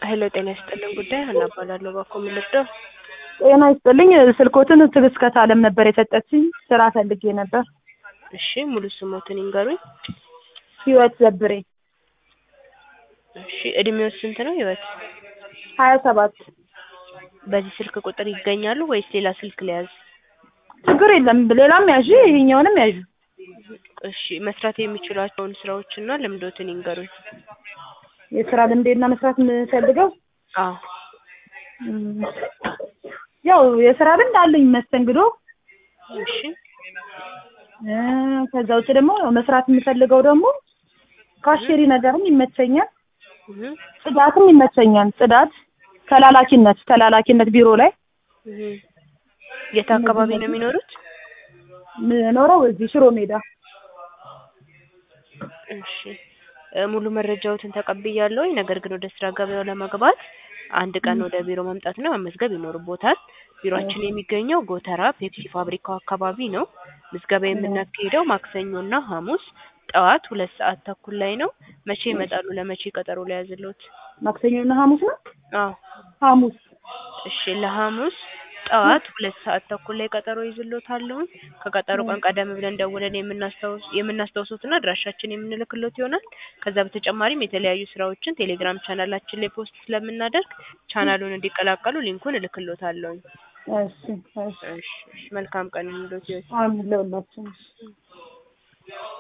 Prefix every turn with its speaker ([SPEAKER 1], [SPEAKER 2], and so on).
[SPEAKER 1] ሄሎ ጤና ይስጥልን ጉዳይ ሀና እባላለሁ ባኮ ምልርዳው
[SPEAKER 2] ጤና ይስጥልኝ ስልኮትን ትዕግስት አለም ነበር የሰጠችኝ ስራ ፈልጌ ነበር
[SPEAKER 1] እሺ ሙሉ ስሞትን ይንገሩኝ
[SPEAKER 2] ህይወት ዘብሬ
[SPEAKER 1] እሺ እድሜው ስንት ነው ህይወት
[SPEAKER 2] ሀያ ሰባት
[SPEAKER 1] በዚህ ስልክ ቁጥር ይገኛሉ ወይስ ሌላ ስልክ ሊያዝ
[SPEAKER 2] ችግር የለም ሌላም ያዥ ይሄኛውንም ያዥ
[SPEAKER 1] እሺ መስራት የሚችሏቸውን ስራዎችና ልምዶትን ይንገሩኝ
[SPEAKER 2] የስራ ልምዴና መስራት የምፈልገው
[SPEAKER 1] አዎ
[SPEAKER 2] እም፣ ያው የስራ ልምድ አለኝ መስተንግዶ
[SPEAKER 1] እሺ
[SPEAKER 2] እ፣ ከዛ ውጭ ደግሞ ያው መስራት የምፈልገው ደግሞ ካሼሪ ነገርም ይመቸኛል
[SPEAKER 1] እህ
[SPEAKER 2] ጽዳትም ይመቸኛል ጽዳት ተላላኪነት ተላላኪነት ቢሮ ላይ
[SPEAKER 1] እህ የት አካባቢ ነው የሚኖሩት
[SPEAKER 2] የምኖረው እዚህ ሽሮ ሜዳ
[SPEAKER 1] እሺ እ፣ ሙሉ መረጃዎትን ተቀብያለሁ ነገር ግን ወደ ስራ ገበያው ለመግባት አንድ ቀን ወደ ቢሮ መምጣትና መመዝገብ ይኖርቦታል ቢሮአችን የሚገኘው ጎተራ ፔፕሲ ፋብሪካው አካባቢ ነው ምዝገባ የምናካሄደው ማክሰኞና ሐሙስ ጠዋት ሁለት ሰዓት ተኩል ላይ ነው መቼ ይመጣሉ ለመቼ ቀጠሮ ሊያዝልዎት
[SPEAKER 2] ማክሰኞና ሐሙስ ነው
[SPEAKER 1] አዎ
[SPEAKER 2] ሐሙስ
[SPEAKER 1] እሺ ለሐሙስ ጠዋት ሁለት ሰዓት ተኩል ላይ ቀጠሮ ይዝልዎታለሁኝ ከቀጠሮ ቀን ቀደም ብለን ደውለን የምናስታውስ የምናስታውሶትና አድራሻችን የምንልክሎት ይሆናል ከዛ በተጨማሪም የተለያዩ ስራዎችን ቴሌግራም ቻናላችን ላይ ፖስት ስለምናደርግ ቻናሉን እንዲቀላቀሉ ሊንኩን እልክሎታለሁኝ
[SPEAKER 2] እሺ እሺ
[SPEAKER 1] እሺ እሺ መልካም ቀን ይሁንልዎት
[SPEAKER 2] አሜን ለሁላችንም